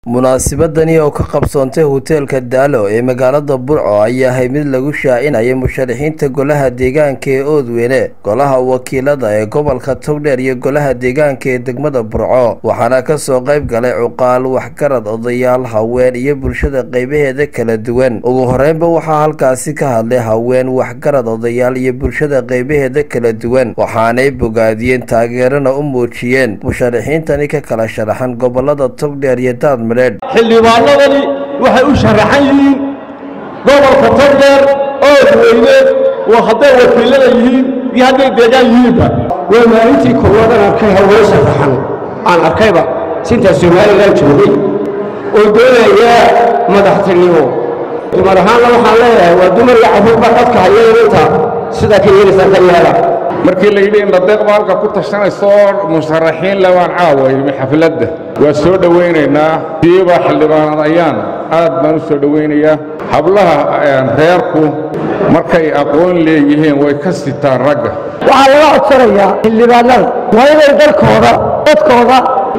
munaasabadani oo ka qabsoontay hoteelka daalo ee magaalada burco ayaa ahay mid lagu shaacinaya musharaxiinta golaha deegaanka ee oodweyne golaha wakiilada ee gobolka togdheer iyo golaha deegaanka ee degmada burco waxaana kasoo qayb galay cuqaal waxgarad odayaal haween iyo bulshada qeybaheeda kala duwan ugu horeynba waxaa halkaasi ka hadlay haween waxgarad odayaal iyo bulshada qeybaheeda kala duwan waxaanay bogaadiyeen taageerana u muujiyeen musharaxiintani ka kala sharaxan gobolada togdheer iyo daadmadheedh xildhibaanadani waxay u sharaxan yihiin gobolka togdheer oodweyne waa hadday wakiilada yihiin iyo hadday deegaan yihiinba waa maalintii koowaad aan arkay haween sharaxan aan arkayba sintaa somalilan joogay oo doonaya madaxtinimo dumar ahaanna waxaan leeyahay waa dumar iyo carruurba codka haya inanta sidaa ka yeelaysaa ka yeela markii la yidhi in radeeq maalka ku tashanayso musharaxiin labaan caaway xafladda waa soo dhowaynaynaa siiba xildhibaanad ayaan aad baan u soo dhowaynayaa hablaha reerku markay aqoon leeyihiin way ka sitaan ragga waxaa laga codsanayaa xildhibaanada waa inay dalkooda dadkooda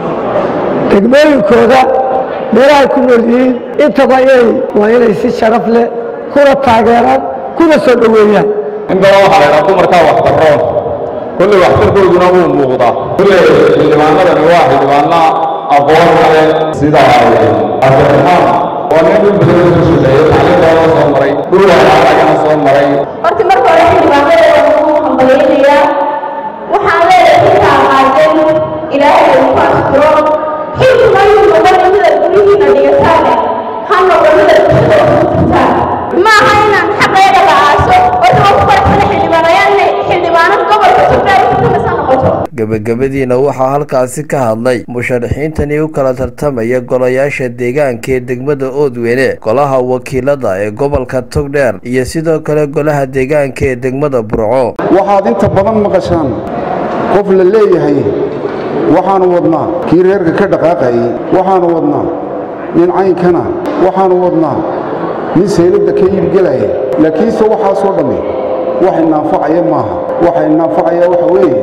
degmooyinkooda meelahay ku nool yihiin intaba inay waa inay si sharaf leh kuna taageeraan kuna soo dhoweeyaan in badan waxaa laydhaa dumarkaa waxbarroon kolley waxtarkooduna wuu muuqdaa kolley xildhibaanadani waa xildhibaana aqoon kale sida cabdiraxmaan waa nin dhul badan soo shaqeeyey tacliintoona soo maray dhul waxaaragana soo maray horta marka hore xildhibaanada ugu hambalaynayaa waxaan leeyahay intaa qaadeen ilaahay uu ku asturo xilku mayuu noqon mida guryihiina dhigataane ha noqon mida bulshada ugu jirtaan ma aha inaan xaqeeda la aaso oo daba ku faraxsana xildhibaanayaanne xildhibaanad gobolka togdheer kutamasa noqoto gebagabadiina waxaa halkaasi ka hadlay musharaxiintani u kala tartamaya golayaasha deegaanka ee degmada oodweyne golaha wakiilada ee gobolka togdheer iyo sidoo kale golaha deegaanka ee degmada burco waxaad inta badan maqashaan qof la leeyahay waxaanu wadnaa kii reerka ka dhaqaaqayay waxaanu wadnaa nin caynkana waxaanu wadnaa nin sayladda ka iibgelaya laakiinse waxaasoo dhammi wax inaanfacaya maaha waxa inaanfacaya waxa weeye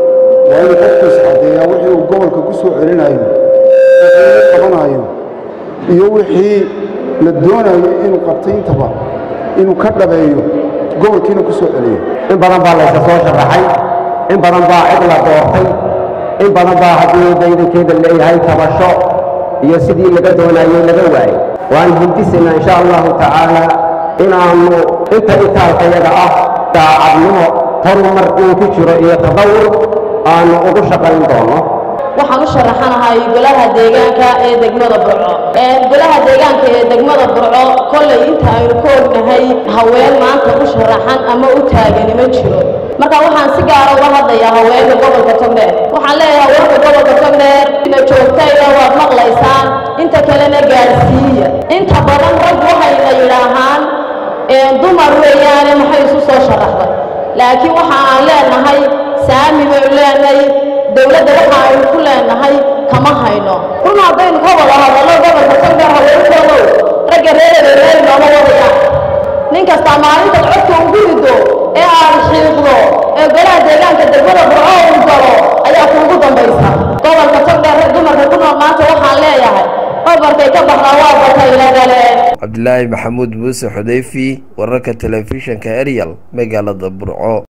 waa inuu qofkiis caddeeyaa wixii uu gobolka ku soo celinayo wixii qabanayo iyo wixii la doonayo inuu qabtay intaba inuu ka dhabeeyo gobolkiina ku soo celiyo in badan baa laysa soo sharaxay in badan baa cid la doortay in badan baa haddii daydankeeda leeyahay tabasho iyo sidii laga doonayey laga waayey waan hindisaynaa insha allahu tacaala inaannu inta itaalkayaga ah daacadnimo horumar uu ku jiro iyo tadawur aanu ugu shaqayn doono waxaan u sharaxanahay golaha deegaanka ee degmada burco golaha deegaanka ee degmada burco kollay inta aynu ka ognahay haween maanta u sharaxan ama u taagani ma jiro marka waxaan si gaara uga hadlayaa haweenka gobolka togdheer waxaan leeyahay haweenka gobolka togdheer ina joogtayna waad maqlaysaan inta kalena gaadhsiiya inta badan rag waxayna yidhaahaan dumar weeyaane maxay isu soo sharaxday laakiin waxa aan leenahay saami baynu leenahay dowladda waxa aynu ku leenahay kama hayno run haddaynu ka wada hadallo gobolka togdheer haweenkoodow ragga reerada reer nooma wadayaan nin kastaa maalintaad codka ugu rido ee aad xiiqdo ee golaha deegaanka degmada burco uu galo ayaa kuugu dambaysa gobolka togdheer dumarka ku nool maanta waxaan leeyahay babarkay ka baxdaa waa batayla galeen cabdilaahi maxamuud muuse xudayfi wararka telefishinka eryal magaalada burco